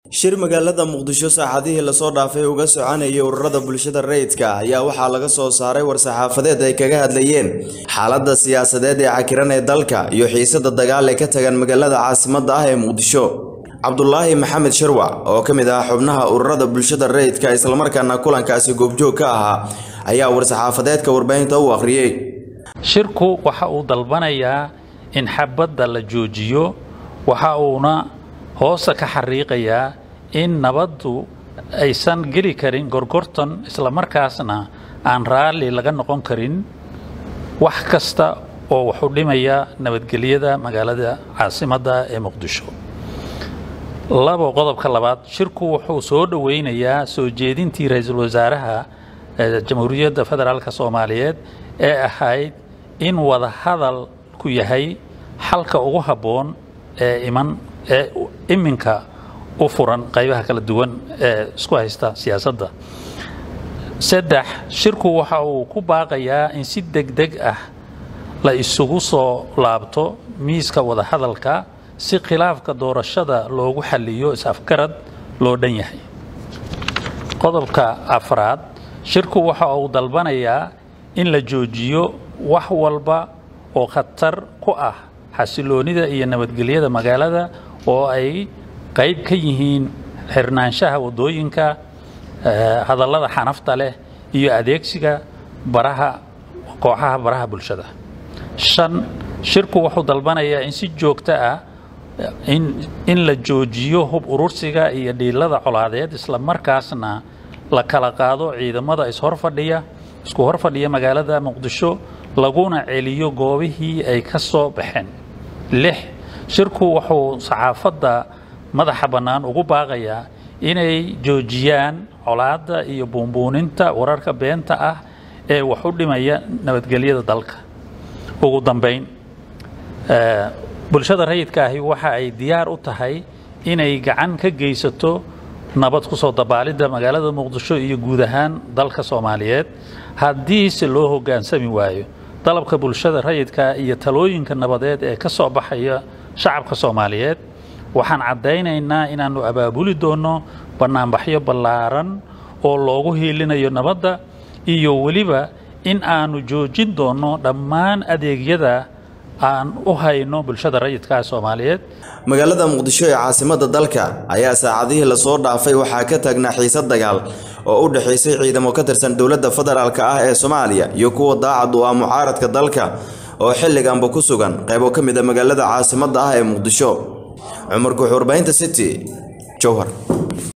shir magaalada muqdisho saacadihii lasoo dhaafay uga soconayay ururada bulshada rayidka ayaa waxaa laga soo saaray war-saxaafadeed ay kaga hadlayeen xaaladda siyaasadeed ee cakiran ee dalka iyo xiisada dagaal ee ka tagan magaalada caasimadda ah ee muqdisho cabdulaahi maxamed sharwac oo ka mid ah xubnaha ururada bulshada rayidka islamarkaana kulankaasi goobjoog ka ahaa ayaa war-saxaafadeedka warbaahinta u akhriyey shirku waxa uu dalbanayaa in xabadda la joojiyo waxa uuna hoosta ka xariiqayaa in nabaddu aysan geli karin gorgortan islamarkaasna aan raalli laga noqon karin wax kasta oo wuxu dhimaya nabadgelyada magaalada caasimadda ee muqdisho labo qodobka labaad shirku wuxuu soo dhoweynayaa soo jeedintii ra-iisul wasaaraha jamhuuriyadda federaalk soomaaliyeed ee ahayd in wada hadalku yahay xalka ugu habboon ee iman ee iminka u furan qaybaha kala duwan ee isku haysta siyaasadda saddex shirku waxa uu ku baaqayaa in si deg deg ah la isugu soo laabto miiska wadahadalka si khilaafka doorashada loogu xaliyo is-afgarad loo dhan yahay qodobka afraad shirku waxa uu dalbanayaa in la joojiyo wax walba oo khatar ku ah xasiloonida iyo nabadgelyada magaalada oo ay qayb ka yihiin xirnaanshaha waddooyinka hadallada xanafta leh iyo adeegsiga baraha kooxaha baraha bulshada shan shirku wuxuu dalbanayaa in si joogto ah in la joojiyo hub urursiga iyo dhiilada colaadeed isla markaasna la kala qaado ciidamada ishorfadhiya isku horfadhiya magaalada muqdisho laguna celiyo goobihii ay ka soo baxeen lix shirku wuxuu saxaafadda madaxa bannaan ugu baaqayaa inay joojiyaan colaadda iyo buunbuuninta wararka beenta ah ee wax u dhimaya nabadgelyada dalka ugu dambayn bulshada rayidka ahi waxa ay diyaar u tahay inay gacan ka geysato nabad kusoo dabaalidda magaalada muqdisho iyo guud ahaan dalka soomaaliyeed haddiise loo hoggaansami waayo dalabka bulshada rayidka iyo talooyinka nabadeed ee ka soo baxaya shacabka soomaaliyeed waxaan caddaynaynaa inaannu abaabuli doonno bannaanbaxyo ballaaran oo loogu hiilinayo nabadda iyo weliba in aannu joojin doonno dhammaan adeegyada aan u hayno bulshada rayidka soomaaliyeed magaalada muqdisho ee caasimadda dalka ayaa saacadihii lasoo dhaafay waxaa ka taagnaa xiisad dagaal oo u dhexaysay ciidamo ka tirsan dowladda federaalk ah ee soomaaliya iyo kuwa daacad u ah mucaaradka dalka oo xilliganba ku sugan qaybo ka mid a magaalada caasimadda ah ee muqdisho cumar guux warbaahinta city jowhar